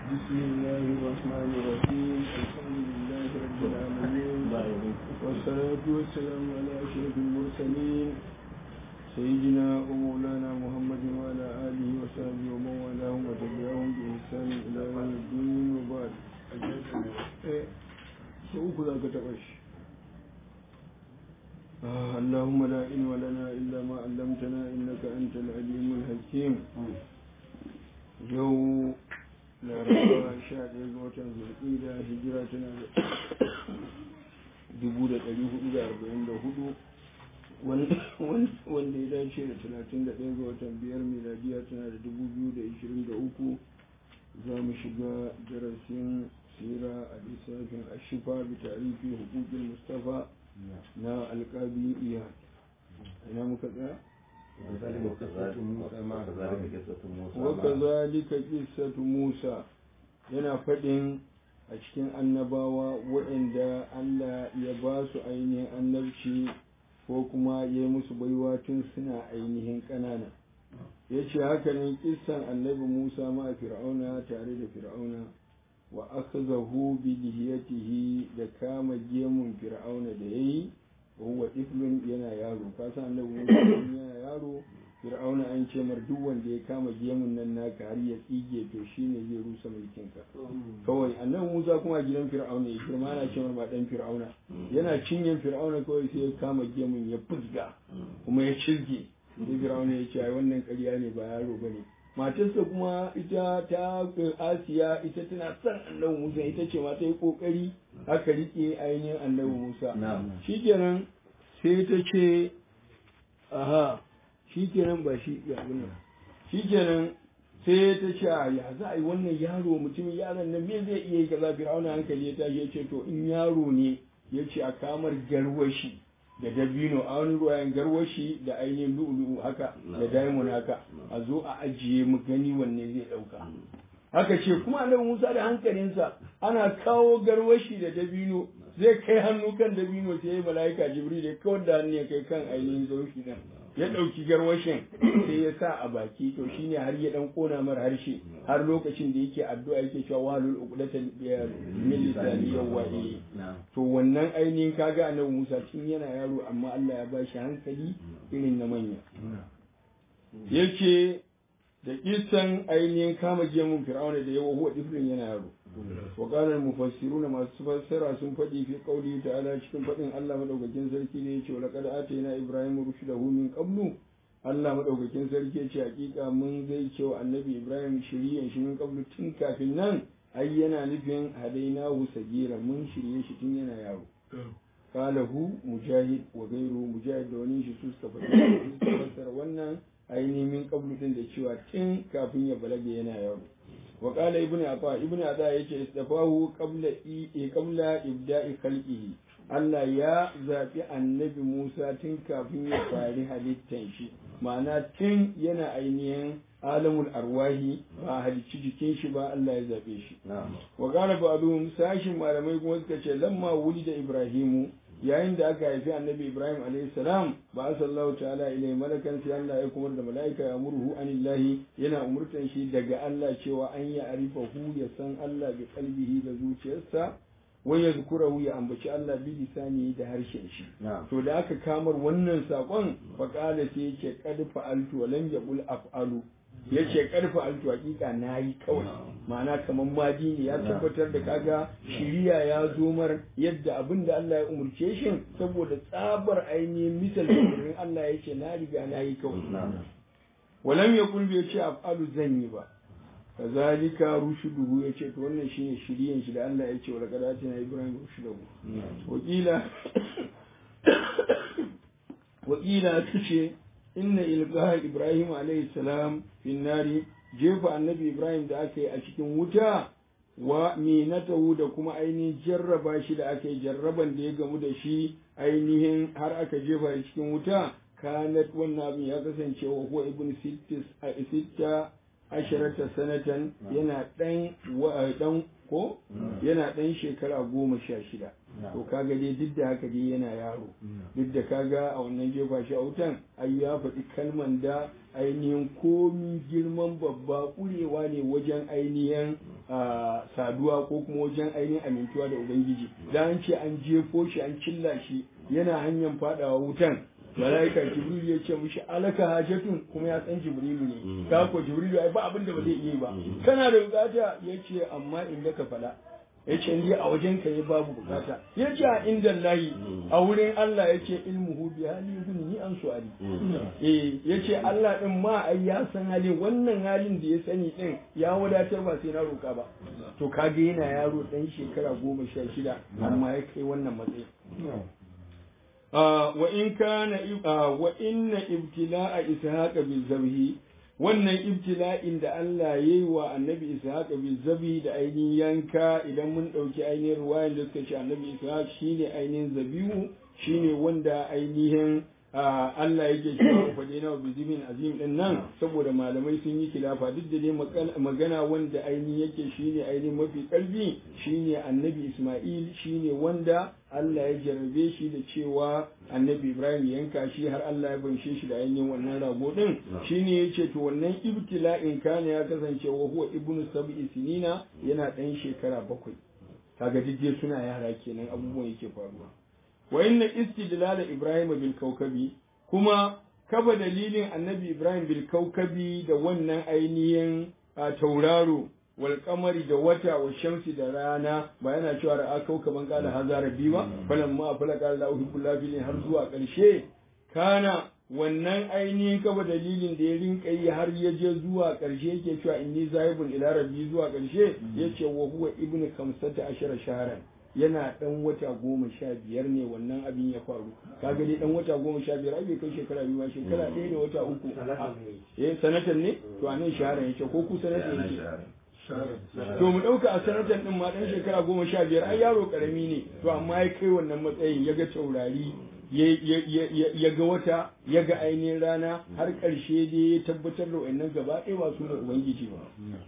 بسم الله الرحمن الرحيم الحمد لله رب العالمين والصلاة والسلام على أشرف المرسلين سيدنا ومولانا محمد وعلى آله وصحبه ومن والاهم وتبعهم بإحسان إلى يوم الدين وبعد سوف ذاك تبش آه اللهم لا علم لنا إلا ما علمتنا إنك أنت العليم الحكيم يوم laraba sha ɗaya ga watan zulƙida hijira tana da dubu da ɗari hudu da arba'in da hudu wanda ya dace da talatin da ɗaya ga watan biyar miladiya tana da dubu biyu da ishirin da uku za mu shiga darasin sira a lissafin ashifa bi tarihi hukukin mustafa na alƙabi iya ina muka tsaya wakazalika qissatu Musa yana faɗin a cikin annabawa waɗanda Allah ya ba su ainihin annabci ko kuma ya yi musu baiwa tun suna ainihin ƙanana ya ce haka nan kissan annabi Musa ma fir'auna tare da fir'auna wa akhzahu bi lihiyatihi da kama gemun fir'auna da yayi wa iflun yana yaro ka san annabi Musa yana yaro Fir'auna an ce mar duk wanda ya kama gemun nan naka har ya tsige to shine zai rusa mulkin ka kawai annabi Musa kuma gidan Fir'auna ya girma ana ce mar dan Fir'auna yana cinyen Fir'auna kawai sai ya kama gemun ya fusga kuma ya cizge sai Fir'auna ya ce ai wannan ƙarya ne ba yaro bane matarsa kuma ita ta Asiya ita tana son annabi Musa ita ce ma ta yi kokari aka rike ainihin annabi Musa shikenan sai ta ce aha shikenan ba shi ya nan shikenan sai ta ce ya za a yi wannan yaro mutumin yaron nan me zai iya yi kaza fir'auna hankali ya tashi ya ce to in yaro ne ya ce a kamar garwashi da dabino a wani ruwayan garwashi da ainihin lu'ulu'u haka da diamond haka a zo a ajiye mu gani wanne zai dauka haka ce kuma annabi Musa da hankalinsa ana kawo garwashi da dabino zai kai hannu kan dabino sai mala'ika jibril ya kawar da hannu ya kai kan ainihin zaushi nan ya ɗauki garwashin sai ya sa a baki to shine har ya dan kona mar harshe har lokacin da yake addu'a yake cewa walul uqdatan min lisani yawahi to wannan ainihin kaga annabi Musa tun yana yaro amma Allah ya bashi hankali irin na manya yake da kisan ainihin kama gemun fir'auna da yawa huwa difrin yana yaro wa qala mufassiruna masu fassara sun faɗi fi qauli ta'ala cikin faɗin Allah madaukakin sarki ne yace laqad atayna ibrahim rushdahu min qablu Allah madaukakin sarki yace hakika mun zai cewa annabi ibrahim shiriyan shi min qablu tun kafin nan ai yana nufin hadainahu sagira mun shirye shi tun yana yaro qalahu mujahid wa ghayru mujahid da wani shi su suka fassara wannan ainihin qablu din da cewa tun kafin ya balaga yana yaro wa qala ibnu afa ibnu ada yace istafahu qabla i qabla ibda'i khalqihi Allah ya zaɓi annabi Musa tun kafin ya fari halittan shi ma'ana tun yana ainihin alamul arwahi ba halicci jikin shi ba Allah ya zaɓe shi wa qala ba'dhum sashin malamai kuma suka ce lamma wulida ibrahimu yayin da aka haifi annabi ibrahim alayhi salam ba sallahu ta'ala ilai malakan sai Allah ya kuma da mala'ika ya murhu anillahi yana umurtan shi daga Allah cewa an ya arifa hu ya san Allah bi qalbihi da zuciyarsa wa yadhkurahu ya ambaci Allah bi lisani da harshen shi to da aka kamar wannan sakon fa qala sai yake qad fa'altu wa lam yaqul af'alu ya ce karfa altu hakika na yi kawai ma'ana kamar madi ne ya tabbatar da kaga shiriya ya zo mar yadda abin da Allah ya umurce shi saboda tsabar ainihin misal da Allah ya ce na riga na yi kawai walam ya kulbe ya ce af'alu zan yi ba kazalika rushuduhu ya ce to wannan shine shiriyan shi da Allah ya ce wa laqad atina ibrahim rushudahu wakila wakila tace inna ilgaha ibrahim alayhi salam fin nari jefa annabi ibrahim da aka yi a cikin wuta wa minatahu da kuma ainihin jarraba shi da aka yi jarraban da ya gamu da shi ainihin har aka jefa shi cikin wuta kanat wannan abin ya kasance wa huwa ibn sitta asharata sanatan yana dan dan ko yana dan shekara goma sha shida to kaga dai duk da haka dai yana yaro duk da kaga a wannan jefa shi a wutan ai ya faɗi kalman da ainihin komi girman babba ƙurewa ne wajen ainihin saduwa ko kuma wajen ainihin amintuwa da ubangiji da an ce an jefo shi an cilla shi yana hanyar fadawa wutan malaika jibril ya ce mishi alaka hajatun kuma ya san jibrilu ne ka ko jibrilu ai ba abin da ba zai yi ba kana da bukata ya ce amma inda ka fada ya ce ni a wajen ka babu bukata ya ce a inda layi a wurin Allah ya ce ilmuhu bi hali ni an su'ali eh ya ce Allah din ma ai ya san hali wannan halin da ya sani din ya wadatar ba sai na roka ba to kage yana yaro dan shekara goma sha shida amma ya kai wannan matsayi wa in kana wa inna ibtila'a ishaqa bil zabhi wannan ibtila'in da Allah ya yi wa annabi ishaq bil zabi da ainihin yanka idan mun ɗauki ainihin ruwayan da suka ce annabi ishaq shine ainihin zabihu shine wanda ainihin Allah yake cewa faɗe na bizimin azim din nan saboda malamai sun yi kilafa duk da dai magana wanda ainihin yake shine ainihin mafi ƙarfi shine annabi Ismail shine wanda Allah ya jarabe shi da cewa annabi Ibrahim yanka shi har Allah ya banshe shi da ainihin wannan rago din shine yace to wannan ibtila'in kana ya kasance wa huwa ibnu sab'i sinina yana ɗan shekara bakwai kaga duk suna yara kenan abubuwan yake faruwa wa inna istidlal Ibrahim bil kawkabi kuma kaba dalilin annabi Ibrahim bil kawkabi da wannan ainihin tauraro wal kamari da wata wa shamsi da rana ba yana cewa ra'a kaukaban kala hazara bi ba falan ma fala kala la uhibbu lafilin har zuwa karshe kana wannan ainihin kaba dalilin da ya rinka yi har ya je zuwa karshe yake cewa inni zahibun ila rabbi zuwa karshe yace wa huwa ibnu kamsata ashara shahran yana dan wata goma sha biyar ne wannan abin ya faru kaga dai dan wata goma sha biyar ai bai kai shekara biyu ba shekara ɗaya da wata uku eh sanatan ne to anan shahara yake ko ku sanatan yake to mu ɗauka a sanatan ɗin ma ɗan shekara goma sha biyar ai yaro ƙarami ne to amma ya kai wannan matsayin ya ga taurari ya ga wata ya ga ainihin rana har ƙarshe dai ya tabbatar da wannan gaba ɗaya ba su da ubangiji ba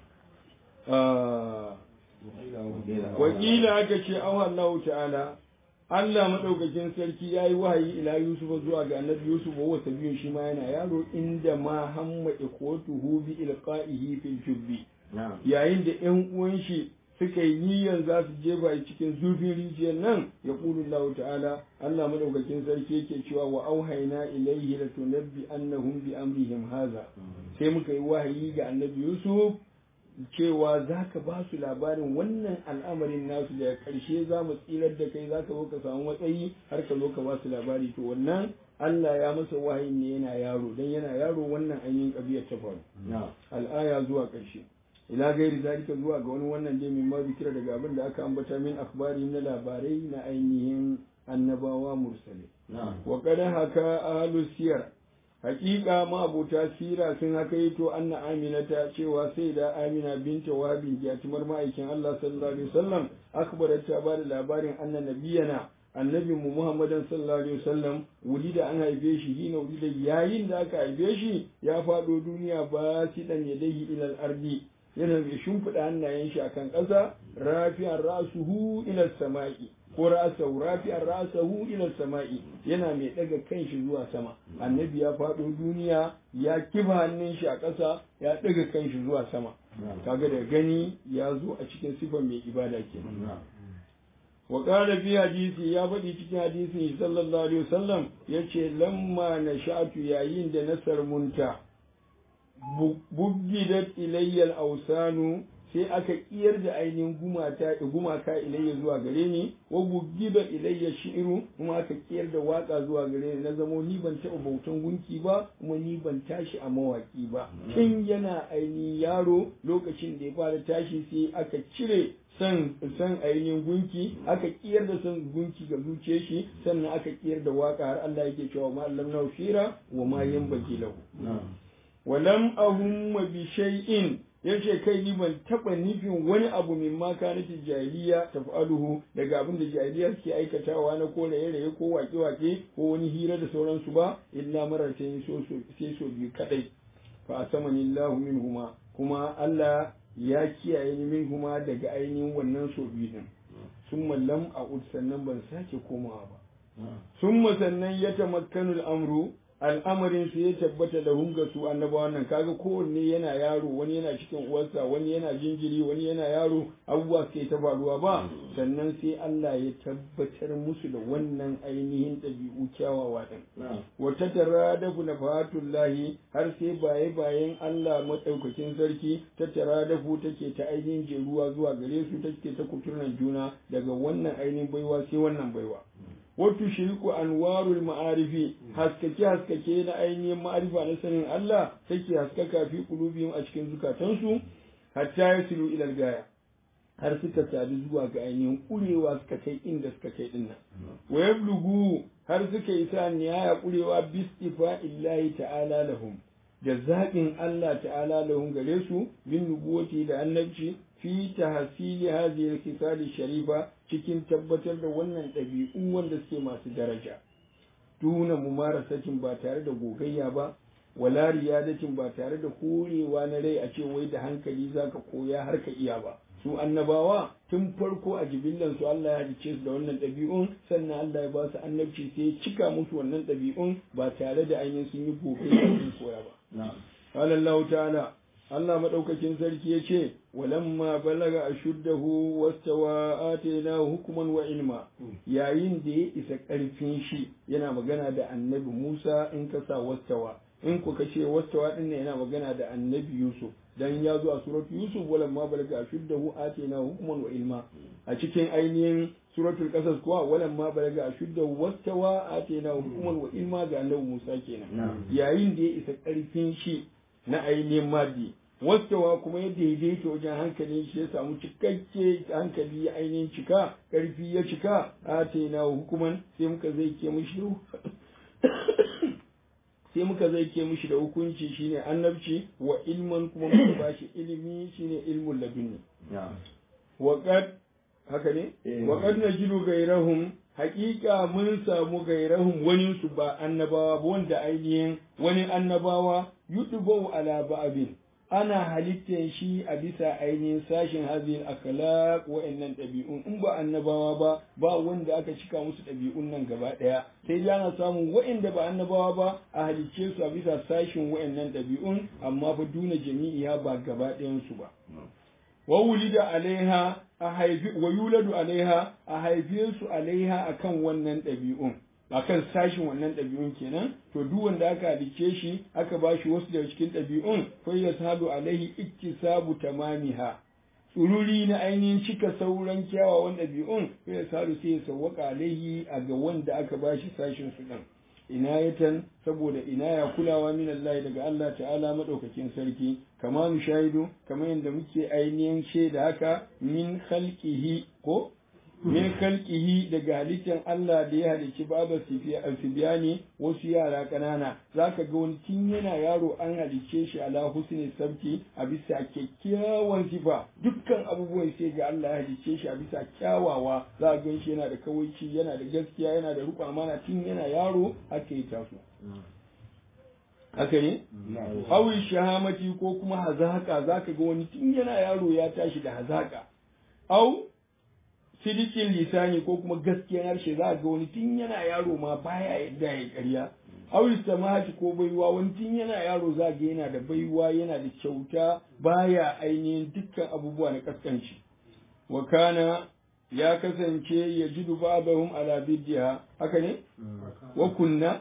wakila aka ce awa Allah ta'ala Allah maɗaukakin sarki ya yi wahayi ila Yusuf zuwa ga annabi Yusuf wa sabiyun shi ma yana yaro inda ma hamma ikhwatuhu bi ilqa'ihi fil jubbi yayin da ƴan uwan shi suka yi niyyar za su jefa cikin zurfin rijiyar nan ya ƙulu Allah ta'ala Allah madaukakin sarki yake cewa wa auhayna ilayhi la tunabbi annahum bi amrihim haza sai muka yi wahayi ga annabi Yusuf cewa za ka ba su labarin wannan al'amarin nasu da ƙarshe za mu tsirar da kai za ka zo ka samu matsayi har ka zo ka ba su labari to wannan Allah ya masa wahayin ne yana yaro dan yana yaro wannan ainihin ƙabiyar ta faru al'aya zuwa ƙarshe ila gairi zalika zuwa ga wani wannan dai min ma zikira daga abin da aka ambata min akhbari na labarai na ainihin annabawa mursale wa qad haka ahlus siyar hakika ma abota sira sun haka yi to anna aminata cewa sai da amina binta wahabin jatumar ma'aikin Allah sallallahu alaihi wasallam akbarat ta bada labarin anna nabiyana annabi mu Muhammadan sallallahu alaihi wasallam wulida an haife shi hina wulida yayin da aka haife shi ya faɗo duniya ba si dan yadayhi ilal ardi yana mai shimfiɗa hannayen shi akan ƙasa rafi'an rasuhu ila sama'i ko ra'asahu rafi'an ra'asahu ila sama'i yana mai daga kan shi zuwa sama annabi ya faɗo duniya ya kifa hannun shi a ƙasa ya daga kan shi zuwa sama kaga da gani ya zo a cikin sifar mai ibada kenan wa qala fi hadisi ya faɗi cikin hadisi sallallahu alaihi wasallam yace lamma nashatu yayin da nasar munta buggidat ilayyal ausanu sai aka kiyar da ainihin gumata gumaka ilayya zuwa gare ni wa buggida ilayya shi'ru kuma aka kiyar da waka zuwa gare ni na zamo ni ban taɓa bautan gunki ba kuma ni ban tashi a mawaki ba tun yana ainihin yaro lokacin da ya fara tashi sai aka cire san san ainihin gunki aka kiyar da san gunki ga zuciyar shi sannan aka kiyar da waka har Allah yake cewa ma allam na shira wa ma yanbaghi lahu walam ahumma bi shay'in yace kai ni ban taba nufin wani abu min ma kanati jahiliya taf'aluhu daga abin da jahiliya suke aikatawa na ko raye raye ko wake wake ko wani hira da sauransu ba illa maratan so so sai so biyu kadai fa asamani Allahu minhuma kuma Allah ya kiyaye ni minhuma daga ainihin wannan so biyu din summa lam a'ud sannan ban sake komawa ba summa sannan ya tamakkanu al'amru al'amarin su ya tabbata da hunga su annabawan nan kaga kowanne yana yaro wani yana cikin uwarsa wani yana jinjiri wani yana yaro abubuwa suke ta faruwa ba sannan sai Allah ya tabbatar musu da wannan ainihin ɗabi'u kyawawa din wata tara da na fatullahi har sai baye bayan Allah madaukakin sarki ta tara da take ta ainihin jeruwa zuwa gare su take ta kuturnan juna daga wannan ainihin baiwa sai wannan baiwa wato shiriku anwarul ma'arifi haskake haskake na ainihin ma'arifa na sanin Allah take haskaka fi qulubihim a cikin zukatansu hatta yasilu ila gaya har suka sadu zuwa ga ainihin kurewa suka kai inda suka kai din nan wa yablugu har suka isa nihaya kurewa bistifa illahi ta'ala lahum da zaɓin Allah ta'ala lahum gare su bin nubuwati da annabci fi tahsili hadhihi al sharifa cikin tabbatar da wannan ɗabi'u wanda suke masu daraja tuna mumarasatin ba tare da gogayya ba wala riyadatin ba tare da horewa na rai a ce wai da hankali zaka koya har ka iya ba su annabawa tun farko a jibillan su Allah ya halice su da wannan ɗabi'un sannan Allah ya ba su annabci sai ya cika musu wannan ɗabi'un ba tare da ainihin sun yi gogayya sun koya ba قال الله تعالى Allah maɗaukakin sarki ya ce, walamma balaga a shuddahu wastawa atena hukuman wa ilma yayin da ya isa ƙarfin shi yana magana da annabi Musa in ka sa wastawa in ku ce wastawa din yana magana da annabi Yusuf dan ya zo a suratu Yusuf walamma balaga a shuddahu atena hukuman wa ilma a cikin ainihin suratul qasas kuwa walamma balaga a shuddahu wastawa atena hukuman wa ilma ga annabi Musa kenan yayin da ya isa ƙarfin shi na ainihin madi wastawa kuma ya daidaita wajen hankalin shi ya samu cikakke hankali ya ainihin cika ƙarfi ya cika atena hukuman sai muka zai ke mushi sai muka zai ke mushi da hukunci shine annabci wa ilman kuma muka bashi ilimi shine ilmul ladunni waqad haka ne waqad najidu gairahum haƙiƙa mun samu gairahum wani su ba annabawa ba wanda ainihin wani annabawa yutubau ala ba'abin ana halittar shi a bisa ainihin sashen hazin akhlaq wa'annan ɗabi'un in ba annabawa ba ba wanda aka cika musu ɗabi'un nan gaba ɗaya sai dai ana samun wa'anda ba annabawa ba a halicce su a bisa sashen wa'annan ɗabi'un amma fa duna jami'iya ba gaba ɗayan su ba wa wulida alaiha a haifi wa yuladu alaiha a haife su alaiha akan wannan ɗabi'un akan sashin wannan ɗabi'un kenan to duk wanda aka halicce shi aka ba shi wasu daga cikin ɗabi'un fa yasadu alaihi iktisabu tamamiha tsururi na ainihin cika sauran kyawawan ɗabi'un fa yasadu sai ya sawwaka alaihi a ga wanda aka ba shi sashin su ɗin inayatan saboda inaya kulawa min Allah daga Allah ta'ala madaukakin sarki kama mu shahidu kamar yadda muke ainihin shaida haka min khalqihi ko min khalqihi daga halittar Allah da ya halicci baba sibiyani wasu yara kanana zaka ga wani tun yana yaro an halicce shi ala husni sabti a bisa kyakkyawan sifa dukkan abubuwan sai ga Allah ya halicce shi a bisa kyawawa za ga shi yana da kawaici yana da gaskiya yana da riƙon amana tun yana yaro haka ya taso haka ne? Hawi shahamati ko kuma hazaka zaka ga wani tun yana yaro ya tashi da hazaka. Au sidikin lisani ko kuma gaskiyar harshe za ga wani tun yana yaro ma baya yadda ya karya. Au samahati ko baiwa wani tun yana yaro za ga yana da baiwa yana da kyauta baya ainihin dukkan abubuwa na kaskanci. Wa kana ya kasance ya jidu ba'dahum ala biddiha haka ne? Wa kunna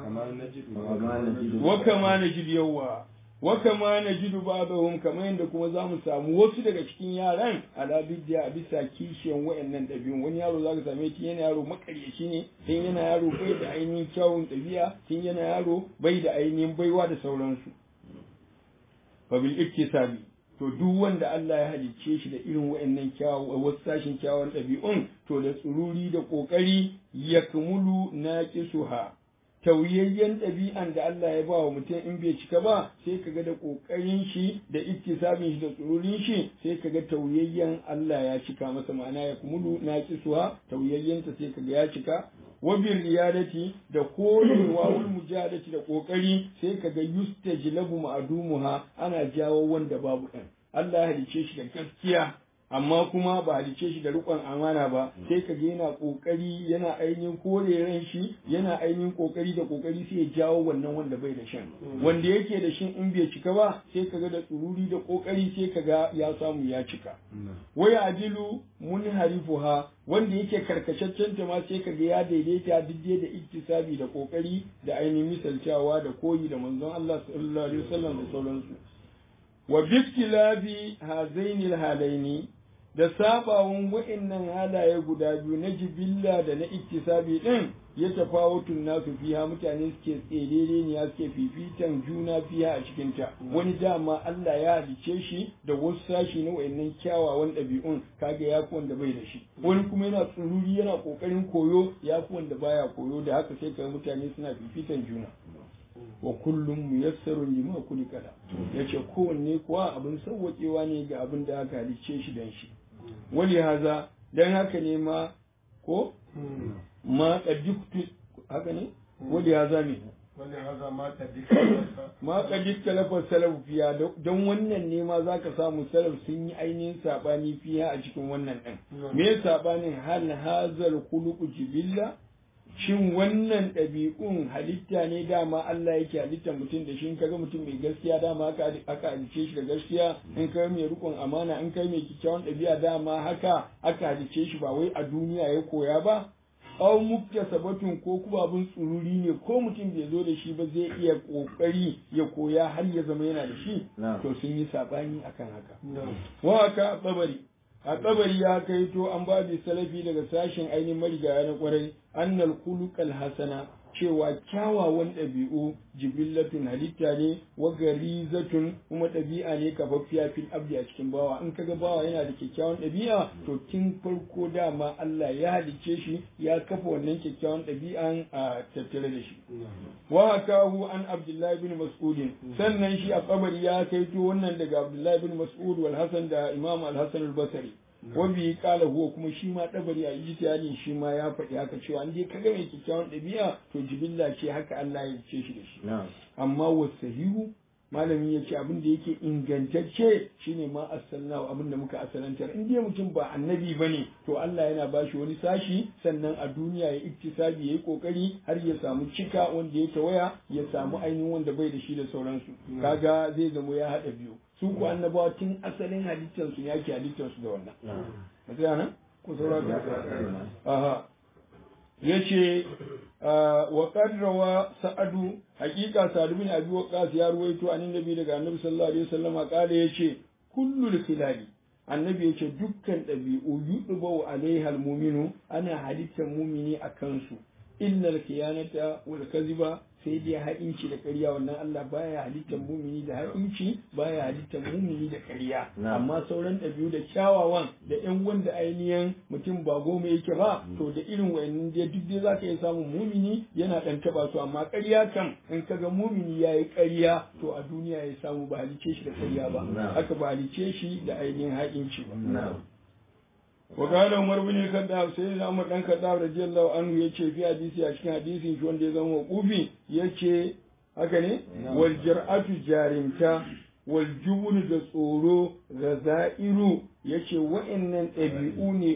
wa kama najid yawa wa kama najidu ba'dahum kamar yadda kuma za mu samu wasu daga cikin yaran ala biddiya a bisa kishiyan wayannan ɗabi'un wani yaro za ka same shi yana yaro makaryaci ne tun yana yaro bai da ainihin kyawun ɗabi'a tun yana yaro bai da ainihin baiwa da sauransu fa bil iktisabi to duk wanda Allah ya halicce shi da irin wayannan kyawun wasu sashin kyawun ɗabi'un to da tsururi da ƙoƙari yakmulu naqisuha tauyayyen ɗabi'an da Allah ya ba wa mutum in bai cika ba sai ka ga da ƙoƙarin shi da ittisabin shi da tsururin shi sai ka ga tauyayyen Allah ya cika masa ma'ana ya kumulu na kisuwa tauyayyenta sai ka ga ya cika wa bil riyadati da korewa wal mujadati da ƙoƙari sai ka ga yustajlabu ma'dumuha ana jawo wanda babu ɗan Allah ya halice shi da gaskiya amma kuma ba halice shi da rikon amana ba sai ka ga yana kokari yana ainihin kore ran shi yana ainihin kokari da kokari sai ya jawo wannan wanda bai da shan wanda yake da shin in bai cika ba sai ka ga da tsururi da kokari sai ka ga ya samu ya cika waya adilu mun harifuha wanda yake karkataccen ta ma sai ka ga ya daidaita diddai da iktisabi da kokari da ainihin misaltawa da koyi da manzon Allah sallallahu alaihi wasallam da sauransu wa biktilabi hazaini halaini da sabawan wa'annan halaye guda biyu na jibilla da na iktisabi din ya tafawutun nasu fiha mutane suke tserere ne ya suke fifitan juna fiha a cikin ta wani dama Allah ya halice shi da wasu sashi na wa'annan kyawawan ɗabi'un kaga ya fi wanda bai da shi wani kuma yana tsururi yana kokarin koyo ya fi wanda baya koyo da haka sai ka mutane suna fifitan juna wa kullum muyassarun lima kulika la yace kowanne kuwa abin sauwaƙewa ne ga abin da aka halicce shi dan shi wali haza dan haka ne ma ko ma qadiktu haka ne wali haza me wani haza ma ma qadiktu talafa salaf fiya don wannan ne ma zaka samu salaf sun yi ainihin sabani fiya a cikin wannan din me sabanin hal hazal khuluqu jibilla shin wannan ɗabi'un halitta ne dama Allah yake halitta mutum da shi in kaga mutum mai gaskiya dama haka aka halice shi da gaskiya in kai mai rikon amana in kai mai kyakkyawan ɗabi'a dama haka aka halice shi ba wai a duniya ya koya ba aw muktasabatun ko kuma abin tsururi ne ko mutum bai zo da shi ba zai iya kokari ya koya har ya zama yana da shi to sun yi sabani akan haka wa haka babari a kabari ya kai to an ba da salafi daga sashen ainihin marigaya na kwarai annal khuluqal hasana cewa kyawawan ɗabi'u jibillatun halitta ne wa garizatun kuma ɗabi'a ne kafaffiya fil abdi a cikin bawa in kaga bawa yana da kyakkyawan ɗabi'a to kin farko dama Allah ya halicce shi ya kafa wannan kyakkyawan ɗabi'an a tattare da shi wa hakahu an abdullahi bin mas'ud sannan shi a kabari ya kaito wannan daga abdullahi bin mas'ud wal hasan da imam al-hasan al-basri wabi kala huwa kuma shi ma dabari a ijtihadin shi ma ya faɗi haka cewa in dai kaga mai kyakkyawan ɗabi'a to jibilla ce haka Allah ya ce shi da shi amma wasahihu malami ya ce abin da yake ingantacce shine ma asalna abin da muka asalantar in dai mutum ba annabi bane to Allah yana bashi wani sashi sannan a duniya ya iktisabi yayi kokari har ya samu cika wanda ya tawaya ya samu ainihin wanda bai da shi da sauransu kaga zai zamo ya haɗa biyu su ku annabawa tun asalin halittarsu ya ke halittarsu da wannan. Matsaya nan? Ku sauraka? Aha. Ya ce, wa rawa sa'adu, hakika sa'adu bin abi waqas ya ruwaito an nabi daga annabi sallallahu alaihi wasallam kala ya ce, kullul khilali annabi ya ce dukkan ɗabi'u yuɗuba alaiha almuminu ana halittar mumini a kansu illal khiyanata wal kaziba sai dai ha'inci da ƙarya wannan Allah baya halittar mumini da ha'inci baya halittar mumini da ƙarya amma sauran ɗabi'u da kyawawan da ƴan wanda ainihin mutum ba goma yake ba to da irin wayannan dai duk dai zaka iya samun mumini yana ɗan taba su amma ƙarya kam in kaga mumini yayi ƙarya to a duniya ya samu ba halice shi da ƙarya ba haka ba halice shi da ainihin ha'inci ba وقال عمر بن الخطاب سيدنا عمر بن الخطاب رضي الله عنه yace fi hadisi a cikin hadisin shi wanda ya zama waqufi yace haka ne wal jar'atu jarimta wal jubun da tsoro razairu yace wa'annan ɗabi'u ne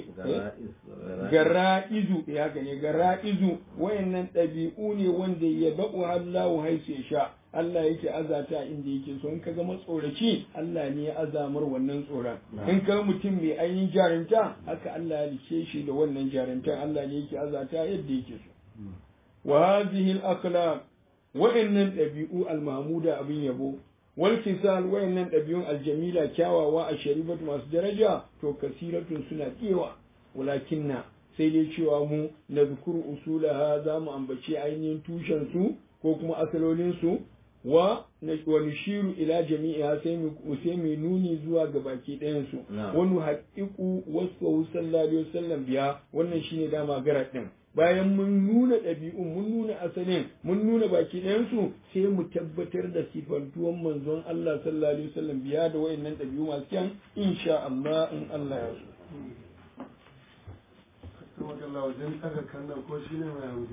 gara'izu ya haka ne gara'izu wa'annan ɗabi'u ne wanda ya ba'u Allahu haisu ya sha Allah yake azata inda yake so in ka ga matsoraci Allah ne ya azamar wannan tsoron in ka mutum mai ainihin jarinta haka Allah ya rike shi da wannan jarintan Allah ne yake azata yadda yake so wa hadhihi al-akhlaq wa'annan ɗabi'u al-mahmuda abin yabo wal kisal wa'annan ɗabi'un al-jamila kyawawa a sharifat masu daraja to kasiratun suna kewa walakinna sai dai cewa mu na zukuru usulaha za mu ambaci ainihin tushen su ko kuma asalolin su wa wa nushiru ila jami'a sai mu sai mu nuni zuwa ga baki ɗayan su wa nuhaqqiqu wasu sallallahu alaihi wasallam biya wannan shine dama garat din bayan mun nuna ɗabi'un mun nuna asalin mun nuna baki ɗayan su sai mu tabbatar da sifantuwan manzon Allah sallallahu alaihi wasallam biya da wayannan ɗabi'u masu kyan insha Allah in Allah ya so. wajen ɗaga kan ko shi ne mai